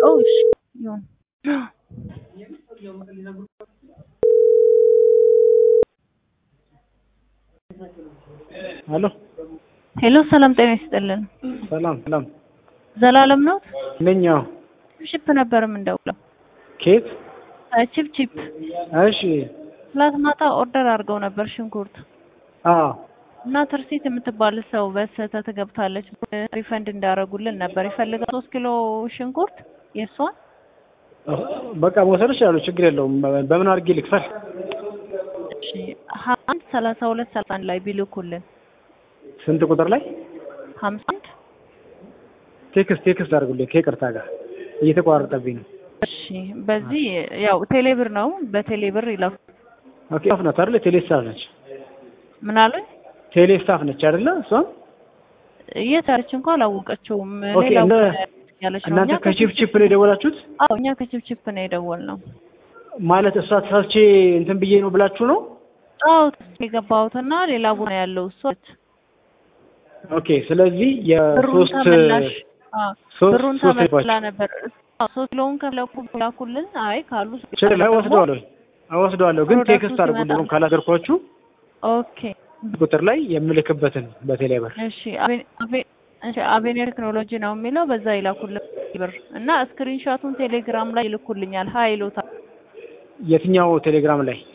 Oh, እሺ ይሁን። አሎ ሄሎ ሰላም ጤና ይስጥልን። ሰላም ሰላም ዘላለም ነው። ነኝ። አዎ ቺፕ ነበር የምንደውለው። ኬት? ቺፕ ቺፕ እሺ ትላንት ማታ ኦርደር አድርገው ነበር ሽንኩርት አዎ እና ትርሲት የምትባል ሰው በስህተት ገብታለች። ሪፈንድ እንዳደረጉልን ነበር ይፈልጋል። ሶስት ኪሎ ሽንኩርት የእሷን በቃ መውሰድ ይችላሉ። ችግር የለውም። በምን አድርጌ ልክፈል? እሺ ሀያ አንድ ሰላሳ ሁለት ሰላሳ አንድ ላይ ቢልኩልን ስንት ቁጥር ላይ ሀምሳ አንድ ቴክስት ቴክስት አድርጉልኝ ከይቅርታ ጋር እየተቋረጠብኝ ነው። እሺ በዚህ ያው ቴሌብር ነው። በቴሌብር ይላኩ። ኦኬ ስታፍ ናት አይደለ? ቴሌ ስታፍ ነች። ምን አሉኝ? ቴሌ ስታፍ ነች አይደለ? እሷም የት ያለች እንኳን አላወቀችውም። ኦኬ ሌላው እንደ ያለች ነው። እናንተ እኛ ከቺፕ ቺፕ ነው የደወላችሁት? አዎ እኛ ከቺፕ ቺፕ ነው የደወልነው። ማለት እሷ ተሳስቼ እንትን ብዬ ነው ብላችሁ ነው? አዎ የገባሁትና ሌላ ቦታ ያለው እሷ ኦኬ ስለዚህ ብሩን የሶስት ተመላሽ አዎ ሶስት ብሩን ሶስት ተመላ ልባችሁ ነበር። አዎ ሶስት ኪሎውን ከፍለቁ ላኩልን። አይ ካሉ ችግር ላይ ወስደዋለሁ ወስደዋለሁ፣ ግን ፕሮዳክቱ ቴክስት አድርጉልኝ ሲመጣ- ካላደርኳችሁ ኦኬ ቁጥር ላይ የምልክበትን በቴሌ ብር እሺ አቤ- አቤ- እሺ አቤኔር ቴክኖሎጂ ነው የሚለው በዛ ይላኩልን ብር እና ስክሪንሾቱን ቴሌግራም ላይ ይልኩልኛል። ሀይ ይሉታል። የትኛው ቴሌግራም ላይ